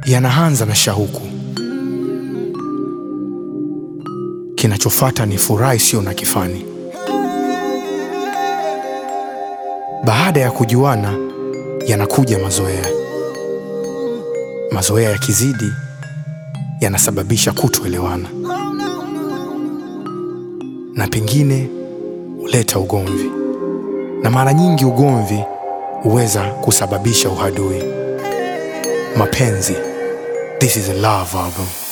yanaanza na shauku, kinachofuata ni furaha isiyo na kifani. Baada ya kujuana, yanakuja mazoea. Mazoea yakizidi, yanasababisha kutoelewana na pengine huleta ugomvi, na mara nyingi ugomvi huweza kusababisha uhadui. Mapenzi, this is a love album.